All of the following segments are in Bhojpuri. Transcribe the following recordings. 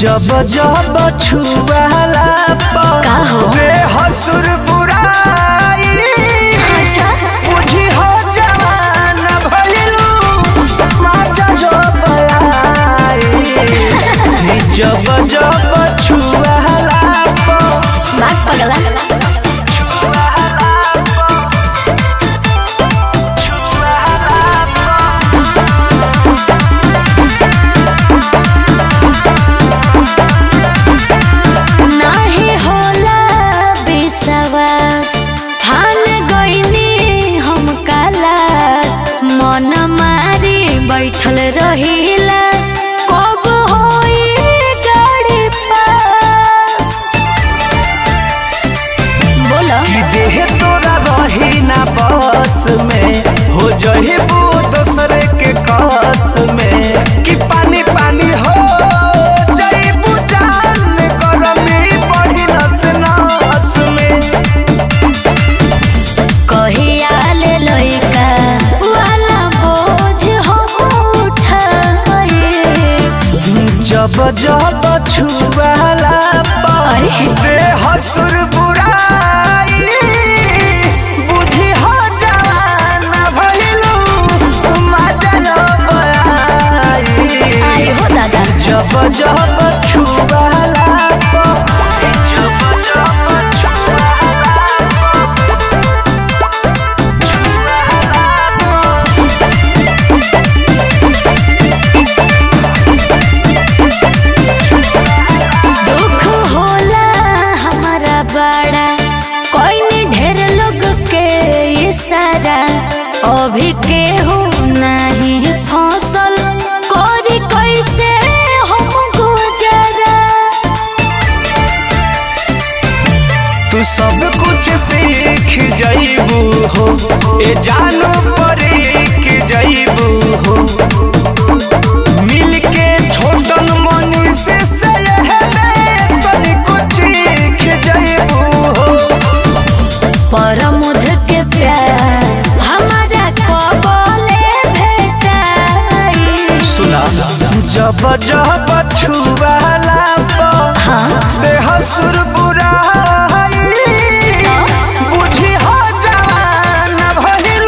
जब जब छुआला का हो? हसुर बुराई अच्छा। बुझी हो जवान भइलू माचा जो बलाई जब जब छुआला बात पगला नाही होला विश्वास ठान गईनी हम काला मन मारी बैठल रहिला कब होई गाड़ी पास बोलो कि देह तोरा रही ना बस में हो जही वो दूसरे के कस में कि पानी पानी हो जईबू जान गरमी बढ़ी नस नस में कहिया ले लइका वाला बोझ हम उठाए जब जब छुआला अरे। देह सुर बुराई बुझी हो जवान भइलू मजा बयाई आई हो दादा जब जब छुआला जब जब छुआला दुख होला हमारा बड़ा कोई नहीं ढेर लोग के इशारा अभी केहू नहीं फसल करी कैसे हम गुजरा तू सब कुछ सीख जाइबू हो ए जानो परीख जाइबू हो मिल के छोटन मनी से तनी कुछ सीख जाइबू हो परमुध के प्यार हमारा कबले भेटाई सुना जब जब छुआला हाँ बेहसुर बुराई बुझी हो जवान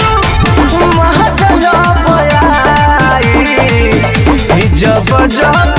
भइलू महजल बयाई जब जब